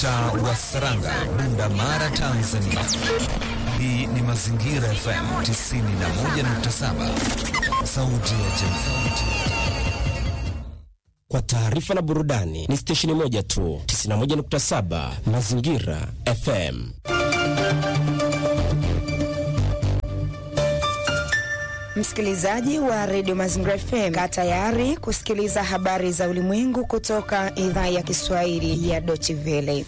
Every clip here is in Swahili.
Mtaa wa Saranga, Bunda Mara, Tanzania. Hii ni Mazingira FM 91.7, sauti ya jamii. Kwa taarifa na burudani ni stesheni moja tu, 91.7 Mazingira FM. Msikilizaji wa redio Mazingira FM, kaa tayari kusikiliza habari za ulimwengu kutoka idhaa ya Kiswahili ya Deutsche Welle.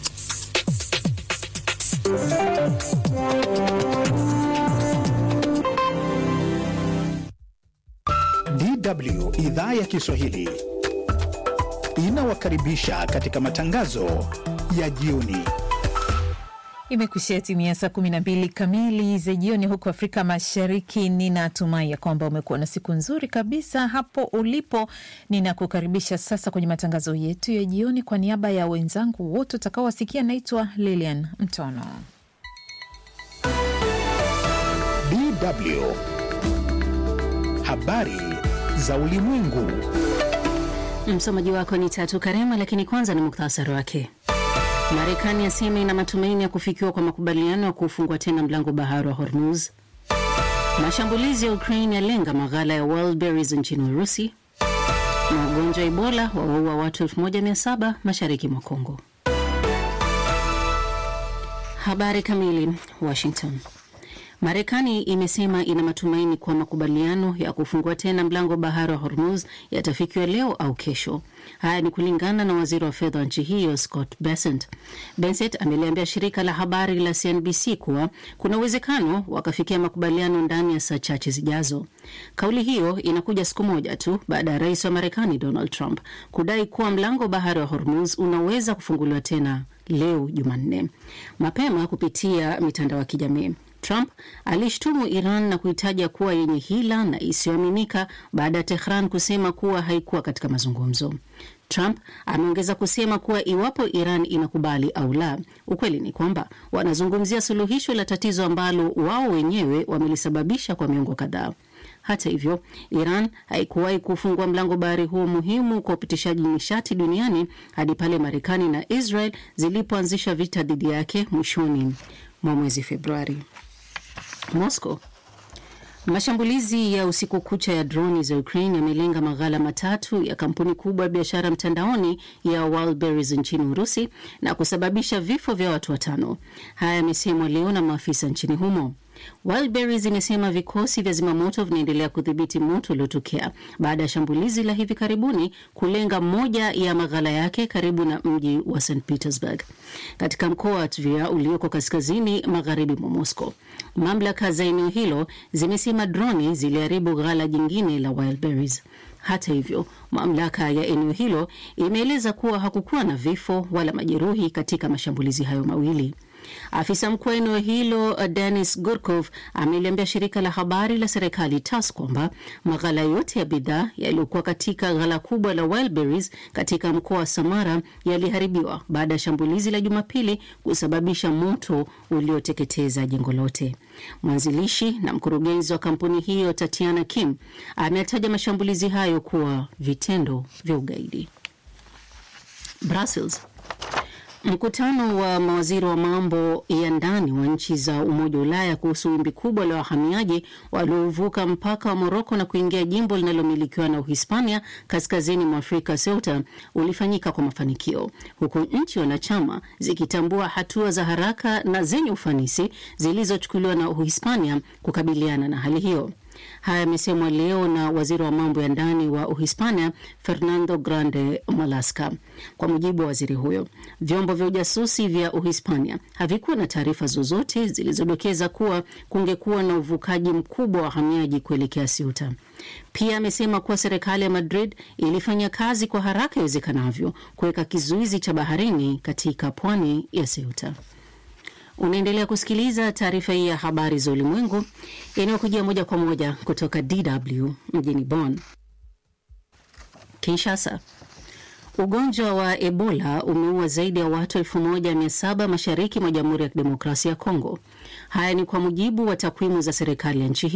DW idhaa ya Kiswahili inawakaribisha katika matangazo ya jioni. Imekushia timia saa kumi na mbili kamili za jioni huku Afrika Mashariki. Ninatumai ya kwamba umekuwa na siku nzuri kabisa hapo ulipo. Ninakukaribisha sasa kwenye matangazo yetu ya jioni. Kwa niaba ya wenzangu wote utakaowasikia, naitwa Lilian Mtono. DW habari za ulimwengu. Msomaji wako ni Tatu Karema, lakini kwanza ni muktasari wake. Marekani yasema ina matumaini ya kufikiwa kwa makubaliano ya kufungwa tena mlango bahari wa Hormuz. Mashambulizi ya Ukraine yalenga maghala ya Wildberries nchini Urusi, na ugonjwa wa Ebola wawaua watu 1700 mashariki mwa Kongo. Habari kamili. Washington. Marekani imesema ina matumaini kwa makubaliano ya kufungua tena mlango bahari wa Hormuz yatafikiwa leo au kesho. Haya ni kulingana na waziri wa fedha wa nchi hiyo Scott Bessent. Bessent ameliambia shirika la habari la CNBC kuwa kuna uwezekano wakafikia makubaliano ndani ya saa chache zijazo. Kauli hiyo inakuja siku moja tu baada ya rais wa Marekani Donald Trump kudai kuwa mlango bahari wa Hormuz unaweza kufunguliwa tena leo Jumanne. Mapema kupitia mitandao ya kijamii Trump alishtumu Iran na kuitaja kuwa yenye hila na isiyoaminika baada ya Tehran kusema kuwa haikuwa katika mazungumzo. Trump ameongeza kusema kuwa iwapo Iran inakubali au la, ukweli ni kwamba wanazungumzia suluhisho la tatizo ambalo wao wenyewe wamelisababisha kwa miongo kadhaa. Hata hivyo, Iran haikuwahi kufungua mlango bahari huo muhimu kwa upitishaji nishati duniani hadi pale Marekani na Israel zilipoanzisha vita dhidi yake mwishoni mwa mwezi Februari. Moscow. Mashambulizi ya usiku kucha ya droni za Ukraine yamelenga maghala matatu ya kampuni kubwa ya biashara mtandaoni ya Wildberries nchini Urusi na kusababisha vifo vya watu watano. Haya yamesemwa leo na maafisa nchini humo. Wildberries imesema vikosi vya zimamoto vinaendelea kudhibiti moto uliotokea baada ya shambulizi la hivi karibuni kulenga moja ya maghala yake karibu na mji wa St Petersburg katika mkoa wa Tver ulioko kaskazini magharibi mwa Moscow. Mamlaka za eneo hilo zimesema droni ziliharibu ghala jingine la Wildberries. Hata hivyo, mamlaka ya eneo hilo imeeleza kuwa hakukuwa na vifo wala majeruhi katika mashambulizi hayo mawili. Afisa mkuu wa eneo hilo Denis Gurkov ameliambia shirika la habari la serikali TASS kwamba maghala yote ya bidhaa yaliyokuwa katika ghala kubwa la Wildberries katika mkoa wa Samara yaliharibiwa baada ya shambulizi la Jumapili kusababisha moto ulioteketeza jengo lote. Mwanzilishi na mkurugenzi wa kampuni hiyo Tatiana Kim ametaja mashambulizi hayo kuwa vitendo vya ugaidi. Brussels. Mkutano wa mawaziri wa mambo ya ndani wa nchi za Umoja wa Ulaya kuhusu wimbi kubwa la wahamiaji waliovuka mpaka wa Moroko na kuingia jimbo linalomilikiwa na Uhispania kaskazini mwa Afrika, Ceuta, ulifanyika kwa mafanikio, huku nchi wanachama zikitambua hatua za haraka na zenye ufanisi zilizochukuliwa na Uhispania kukabiliana na hali hiyo. Haya yamesemwa leo na waziri wa mambo ya ndani wa Uhispania, Fernando Grande Malaska. Kwa mujibu wa waziri huyo, vyombo vya ujasusi vya Uhispania havikuwa na taarifa zozote zilizodokeza kuwa kungekuwa na uvukaji mkubwa wa wahamiaji kuelekea Ceuta. Pia amesema kuwa serikali ya Madrid ilifanya kazi kwa haraka iwezekanavyo kuweka kizuizi cha baharini katika pwani ya Ceuta. Unaendelea kusikiliza taarifa hii ya habari za ulimwengu inayokujia moja kwa moja kutoka DW mjini Bonn. Kinshasa. Ugonjwa wa Ebola umeua zaidi ya watu 1700 mashariki mwa Jamhuri ya Kidemokrasia ya Kongo. Haya ni kwa mujibu wa takwimu za serikali ya nchi hiyo.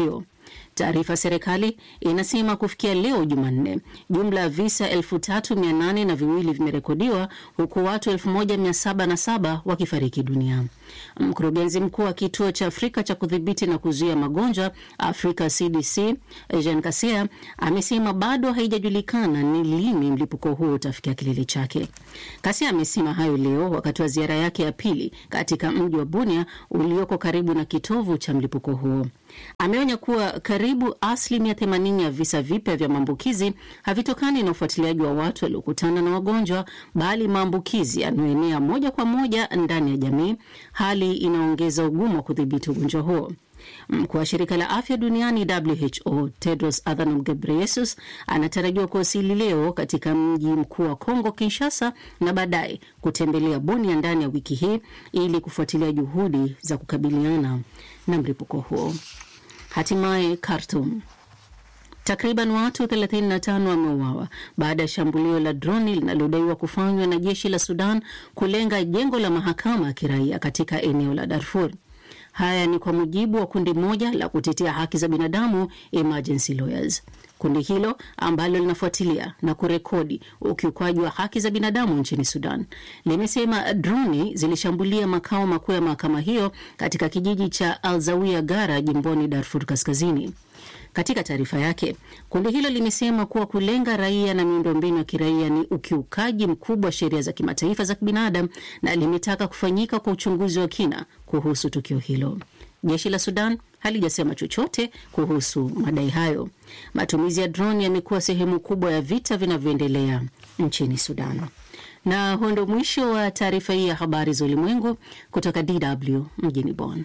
Taarifa ya serikali inasema kufikia leo Jumanne, jumla ya visa elfu tatu mia nane na viwili vimerekodiwa huku watu elfu moja mia saba na saba wakifariki dunia. Mkurugenzi mkuu wa kituo cha Afrika cha kudhibiti na kuzuia magonjwa Afrika CDC Jean Kasia amesema bado haijajulikana ni lini mlipuko huo utafikia kilele chake. Kasia amesema hayo leo wakati wa ziara yake ya pili katika mji wa Bunia ulioko karibu na kitovu cha mlipuko huo. Ameonya kuwa karibu asilimia 80 ya visa vipya vya maambukizi havitokani na ufuatiliaji wa watu waliokutana na wagonjwa, bali maambukizi yanayoenea moja kwa moja ndani ya jamii, hali inaongeza ugumu wa kudhibiti ugonjwa huo. Mkuu wa shirika la afya duniani WHO Tedros Adhanom Ghebreyesus anatarajiwa kuwasili leo katika mji mkuu wa Kongo Kinshasa, na baadaye kutembelea Bunia ndani ya wiki hii ili kufuatilia juhudi za kukabiliana na mlipuko huo. Hatimaye Khartoum. Takriban watu 35 wameuawa baada ya shambulio la droni linalodaiwa kufanywa na jeshi la Sudan kulenga jengo la mahakama ya kiraia katika eneo la Darfur. Haya ni kwa mujibu wa kundi moja la kutetea haki za binadamu Emergency Lawyers. Kundi hilo ambalo linafuatilia na kurekodi ukiukwaji wa haki za binadamu nchini Sudan limesema droni zilishambulia makao makuu ya mahakama hiyo katika kijiji cha Alzawia Gara jimboni Darfur Kaskazini. Katika taarifa yake, kundi hilo limesema kuwa kulenga raia na miundombinu ya kiraia ni ukiukaji mkubwa wa sheria za kimataifa za kibinadamu na limetaka kufanyika kwa uchunguzi wa kina kuhusu tukio hilo. Jeshi la Sudan halijasema chochote kuhusu madai hayo. Matumizi ya droni yamekuwa sehemu kubwa ya vita vinavyoendelea nchini Sudan. Na huo ndio mwisho wa taarifa hii ya habari za ulimwengu kutoka DW mjini Bonn.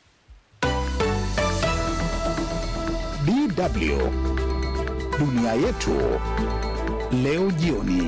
DW dunia yetu leo jioni.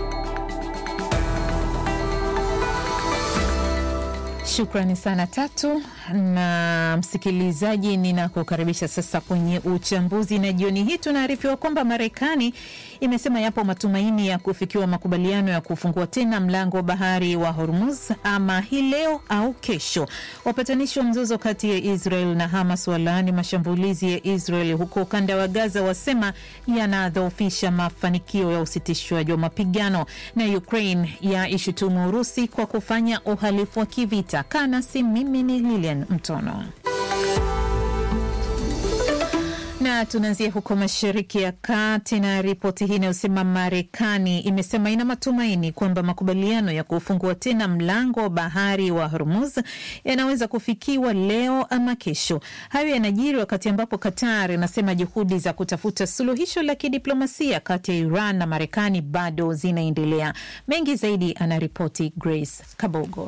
Shukrani sana Tatu na msikilizaji, ninakukaribisha sasa kwenye uchambuzi, na jioni hii tunaarifiwa kwamba Marekani imesema yapo matumaini ya kufikiwa makubaliano ya kufungua tena mlango wa bahari wa Hormuz ama hii leo au kesho. Wapatanishi wa mzozo kati ya Israel na Hamas walaani mashambulizi ya Israel huko ukanda wa Gaza, wasema yanadhoofisha mafanikio ya usitishwaji wa mapigano, na Ukraine ya ishutumu Urusi kwa kufanya uhalifu wa kivita. Kanasi, mimi ni Lilian Mtono na tunaanzia huko Mashariki ya Kati na ripoti hii inayosema Marekani imesema ina matumaini kwamba makubaliano ya kufungua tena mlango wa bahari wa Hormuz yanaweza kufikiwa leo ama kesho. Hayo yanajiri wakati ambapo Qatar inasema juhudi za kutafuta suluhisho la kidiplomasia kati ya Iran na Marekani bado zinaendelea. Mengi zaidi anaripoti Grace Kabogo.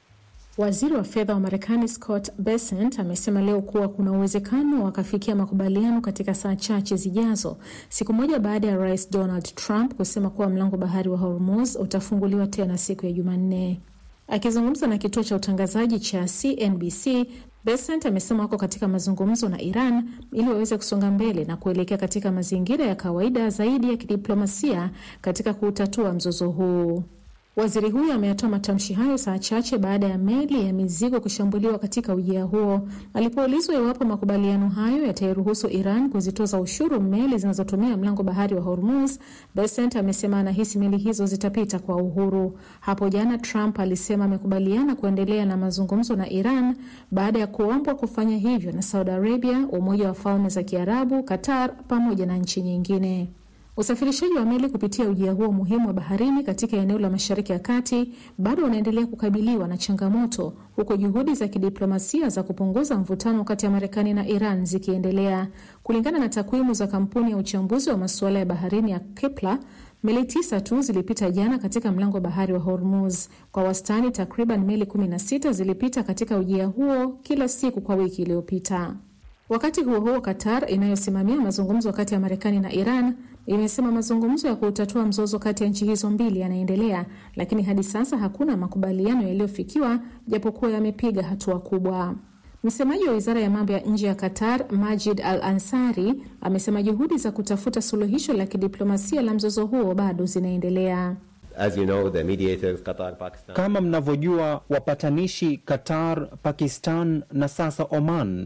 Waziri wa fedha wa Marekani Scott Bessent amesema leo kuwa kuna uwezekano wakafikia makubaliano katika saa chache zijazo, siku moja baada ya Rais Donald Trump kusema kuwa mlango bahari wa Hormuz utafunguliwa tena siku ya Jumanne. Akizungumza na kituo cha utangazaji cha CNBC, Bessent amesema wako katika mazungumzo na Iran ili waweze kusonga mbele na kuelekea katika mazingira ya kawaida zaidi ya kidiplomasia katika kuutatua mzozo huu. Waziri huyo ameyatoa matamshi hayo saa chache baada ya meli ya mizigo kushambuliwa katika ujia huo. Alipoulizwa iwapo makubaliano hayo yatairuhusu Iran kuzitoza ushuru meli zinazotumia mlango bahari wa Hormuz, Bessent amesema anahisi meli hizo zitapita kwa uhuru. Hapo jana Trump alisema amekubaliana kuendelea na mazungumzo na Iran baada ya kuombwa kufanya hivyo na Saudi Arabia, Umoja wa Falme za Kiarabu, Qatar pamoja na nchi nyingine. Usafirishaji wa meli kupitia ujia huo muhimu wa baharini katika eneo la Mashariki ya Kati bado unaendelea kukabiliwa na changamoto, huku juhudi za kidiplomasia za kupunguza mvutano kati ya Marekani na Iran zikiendelea. Kulingana na takwimu za kampuni ya uchambuzi wa masuala ya baharini ya Kepler, meli tisa tu zilipita jana katika mlango wa bahari wa Hormuz. Kwa wastani, takriban meli 16 zilipita katika ujia huo kila siku kwa wiki iliyopita. Wakati huo huo, Qatar inayosimamia mazungumzo kati ya Marekani na Iran imesema mazungumzo ya kutatua mzozo kati ya nchi hizo mbili yanaendelea, lakini hadi sasa hakuna makubaliano yaliyofikiwa, japokuwa yamepiga hatua kubwa. Msemaji wa wizara ya mambo ya nje ya Qatar, Majid Al Ansari, amesema juhudi za kutafuta suluhisho la kidiplomasia la mzozo huo bado zinaendelea. As you know, the mediators, Qatar, Pakistan. Kama mnavyojua, wapatanishi Qatar, Pakistan na sasa Oman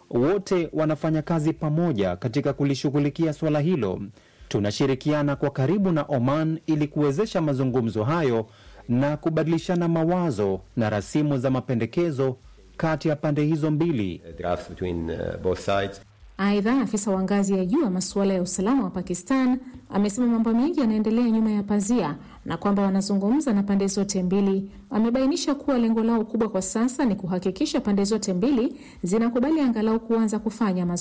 wote wanafanya kazi pamoja katika kulishughulikia suala hilo. Tunashirikiana kwa karibu na Oman ili kuwezesha mazungumzo hayo na kubadilishana mawazo na rasimu za mapendekezo kati ya pande hizo mbili. drafts between uh, both sides. Aidha, afisa wa ngazi ya juu wa masuala ya usalama wa Pakistan amesema mambo mengi yanaendelea nyuma ya pazia na kwamba wanazungumza na pande zote mbili. Amebainisha kuwa lengo lao kubwa kwa sasa ni kuhakikisha pande zote mbili zinakubali angalau kuanza kufanya mazungumzo.